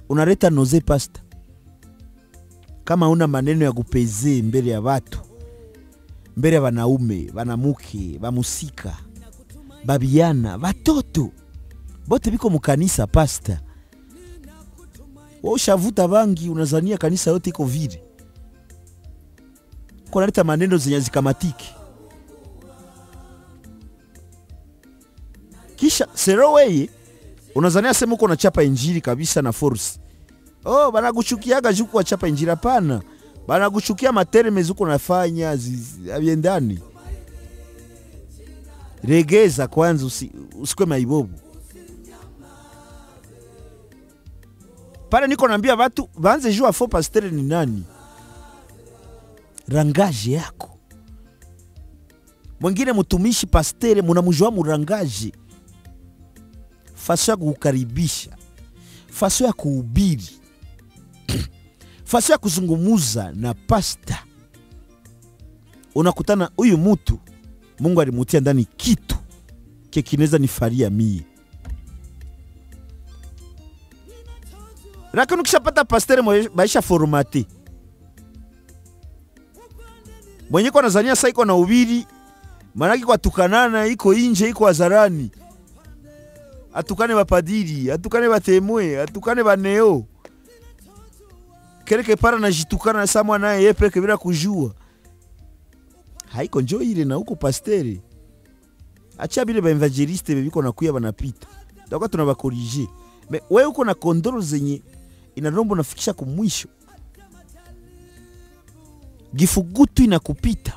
unaleta noze pasta kama una maneno ya kupezee mbele ya watu mbele ya wanaume wanamuke bamusika babiana batoto bote biko mukanisa pasta wa ushavuta bangi unazania kanisa yote iko vile kunaleta maneno zenye zikamatiki kisha sero weye unazania sema uko nachapa injili kabisa na force oh banaguchukiaga juku wachapa injili hapana banaguchukia materme zuko nafanya zi- aviendani regeza kwanza usi, usikwe maibobu pale niko naambia watu banze jua fo pastere ni nani rangaje yako mwingine mtumishi pastere munamujua murangaje faso ya kukukaribisha faso ya kuhubiri faso ya kuzungumuza na pasta unakutana huyu mutu mungu alimutia ndani kitu kekineza nifaria mie lakini ukishapata pastere mwe- maisha formate mwenye kwa nazania sa iko na ubiri manake kwa tukanana iko inje iko hadharani atukane bapadiri atukane batemwe atukane baneo keleke para najitukana samwa naye ye peke bila kujua haiko njo ile na huko pastere acha bile baevangeliste bebiko nakuya banapita takuwa tunabakorije me we uko na kondoro zenye inarombo nafikisha kumwisho gifugutu inakupita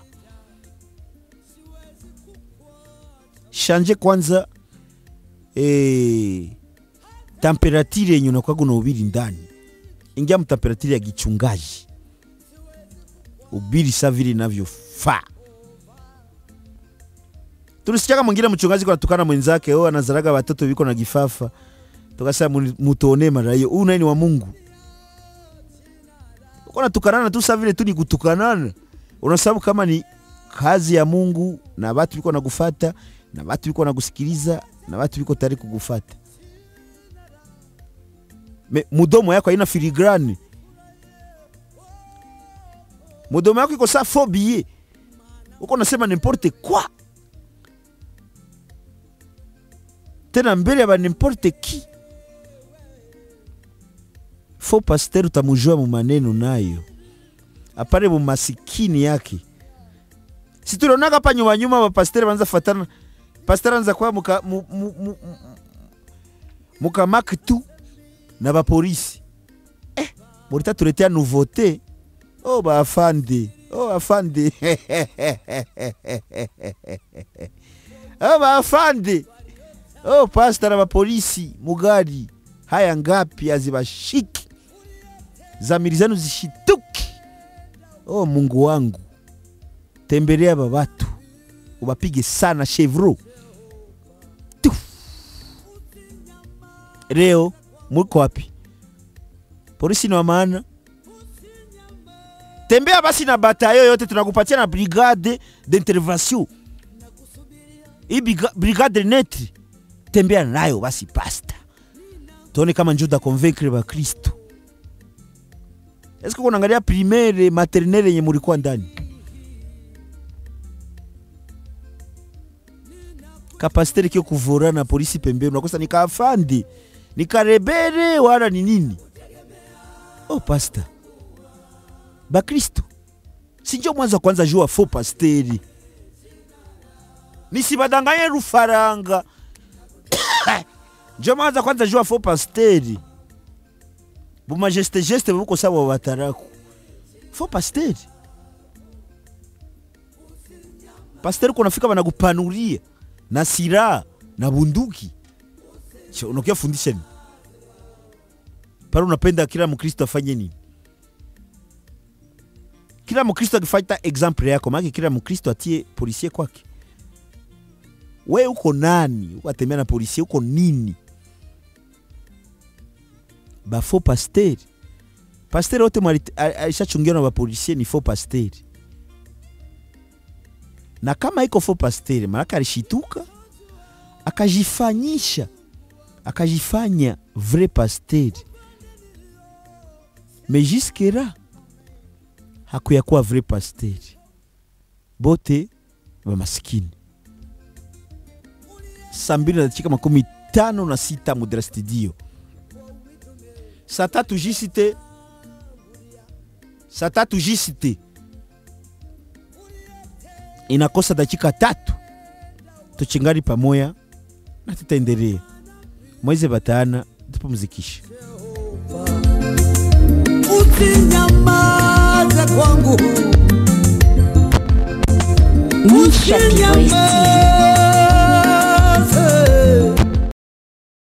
shanje kwanza eh, temperatire yenye unakwaga na ubiri ndani ingia mtemperatire ya gichungaji ubiri sa vile inavyofaa tulisikiaka mwingine mchungaji kwa tukana mwenzake oh, anazaraga watoto viko na gifafa tukasema "Muni- mutuone mara hiyo huyu naye ni wa mungu uko natukanana tu sa vile tu ni kutukanana unasababu kama ni kazi ya mungu na watu viko nagufata na watu viko nakusikiliza na watu viko tayari kugufata Me, mudomo yako haina filigrani mudomo yako iko saa fobie uko nasema nimporte kwa tena mbele ya ba nimporte ki fo pasteur utamujua mu maneno nayo apare mu masikini yake si tulionaka pa nyuma nyuma bapastere banza fatana pasteur anza kwa muka, mu, mu, mu, mu, mukamaki tu na bapolisi eh, mulita tuletea nouveauté oh baafande oh afande oh baafande oh pasta na bapolisi mugari haya ngapi azibashiki zamiri zenu zishituki oh mungu wangu tembelea ba batu ubapige sana chevro Tu. leo muko wapi polisi ni wa maana tembea basi na batayo yote tunakupatia na brigade d'intervention hii briga- brigade netre tembea nayo basi pasta tuone kama njo utakonvaincre bakristo eske kunaangalia primaire maternelle yenye mulikuwa ndani kapasiteri kio kuvura na polisi pembeni unakosa nikaafandi nikarebere wala ni nini oh pasta bakristo sinjo mwanza kwanza jua fo pasteri nisibadanganye rufaranga njo mwanza kwanza jua fo pasteri bumajeste geste buko sawa bataraku fo pasteri pasteri kunafika banakupanulia na silaha na bunduki Che, unakia fundisha nini pale unapenda kila mkristo afanye nini kila mkristo akifata example yako maake kila mkristo atie polisie kwake we uko nani ukatembea na polisie uko nini bafo pasteri pasteri wote mwali- a- alishachungiwa na bapolisie ni fo pasteri na kama iko fo pasteri maanake alishituka akajifanyisha akajifanya vrai pasteri mais jusque là hakuyakuwa vrai pasteri bote bamasikini saa mbili na dakika makumi tano na sita mudra studio saa tatu jisite saa tatu jisite inakosa dakika tatu tuchingani pamoya na tutaendelea mwezi batana tupumzikishe usinyamaze kwangu Nisha Voice TV.